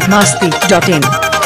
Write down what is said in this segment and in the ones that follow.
biharmasti.in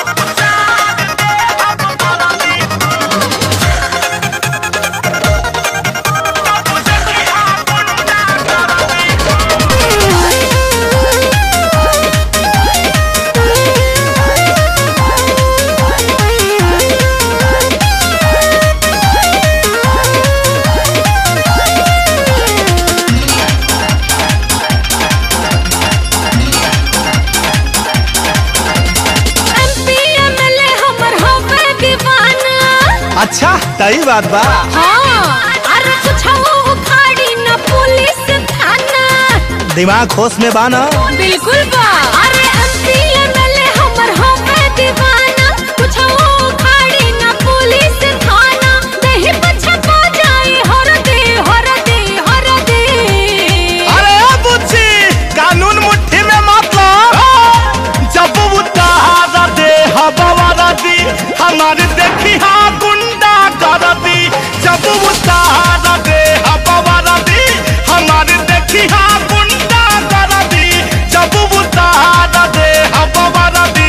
MP MLA हमर होवे दीवाना अच्छा तई बात बा हाँ अरे कुछ उखाड़ी न पुलिस थाना दिमाग होश में बा ना बिल्कुल बा अरे एमपी एमएलए हमर होवे दीवाना कुछ उखाड़ी न पुलिस थाना दही पछपा जाए हर दे हर दे हर दे अरे बुच्ची कानून मुट्ठी में मतलब जब उतारा दे हवा दी हमारे देखी हाँ गुंडा कर दी जब उतारा दे हवा दी हमारे देखी हाँ गुंडा कर दी जब उतारा दे हवा दी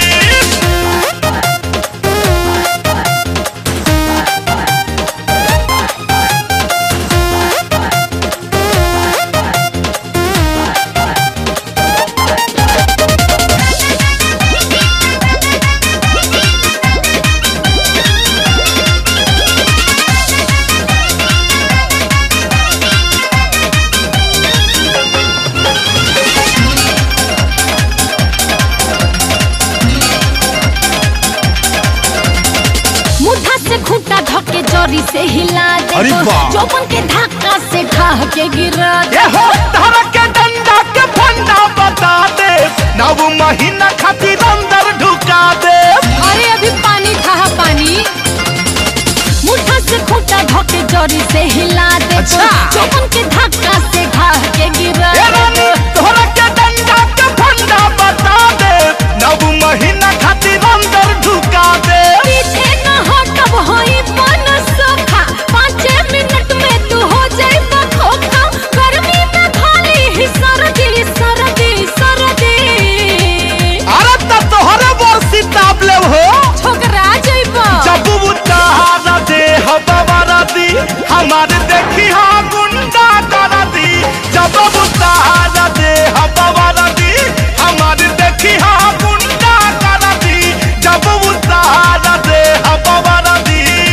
मुद्दा से खूंटा धके जरी से हिला दे अरे वाह। चौपन के धक्का से ढाह के गिरा दे ये हो तारा के डंडा के फंडा बता दे नव महीना खातिर अंदर ढुका दे अरे अभी पानी था पानी मुद्दा से खूंटा धके जरी से हिला दे अच्छा। चौपन के धक्का से ढाह के गिरा ए रानी दे तोरा के डंडा के फंडा बता दे नव महीना खातिर अंदर ढुका दे पीछे न हटब होई पन सोखा पाँच मिनट में तू हो जाए खोखा गर्मी में खाली ही सर्दी सर्दी सर्दी अरे त तोहरे बरसी ताप ले हो छोकरा जइबा जब उतारा दे हवा दी हमारे देखी हाँ गुंडा कर दी जब उतारा दे हवा दी हमारे देखी हाँ गुंडा कर दी जब उतारा दे हवा दी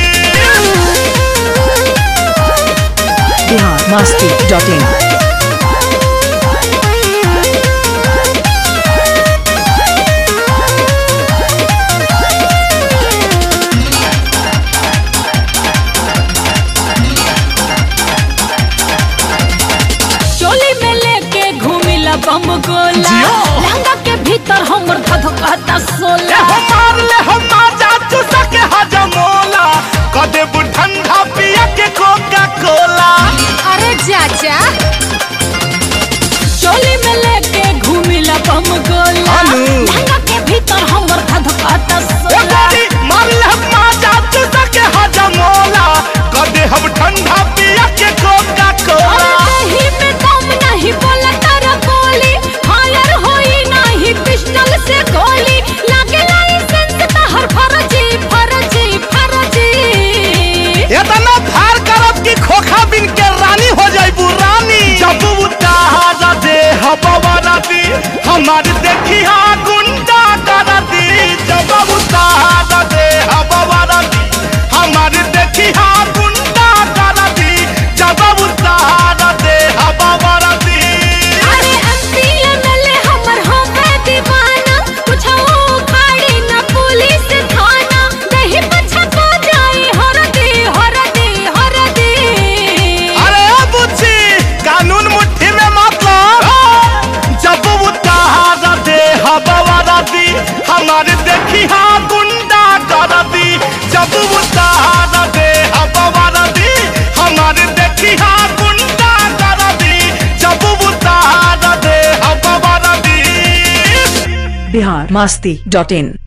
biharmasti.in चोली में लेके घूमिला बम गोला जियो। लहंगा के भीतर हमर धधकता ले सोला हो मार ले हो माजा चुसा के हजमोला कदे ठंडा पिया के कोका कोला अरे चाचा चोली में लेके घूमिला बम गोला अनु। लहंगा के भीतर हमर धधकता ए सोला गोरी मार ले हो माजा चुसा के हजमोला कदे हम ठंडा पिया के कोका कोला अरे दही में दम नहीं बोला तारा गोली फायर होई नहीं पिस्टल से गोली लागे लाइसेंस तहर फर्जी फर्जी फर्जी इतना फार करब कि खोखा बिन के रानी हो जाइबू रानी जब उतारा दे हवा दी हमारे देखी हाँ गुंडा कर दी जब उतारा दे हवा दी हमारे देखी हाँ गुंडा कर दी जब उतारा दे हवा दी अरे एमपी एमएलए हमर होवे दीवाना कुछ उखाड़ी न पुलिस थाना दही पछपा जाए हर दे हर दे हर दे अरे बुच्ची कानून मुट्ठी में मतलब जब उतारा दे हवा दी हमारे देखी हाँ गुंडा कर दी जब उतारा दे हवा दी हमारे देखी हाँ गुंडा कर दी जब उतारा दे हवा दी biharmasti.in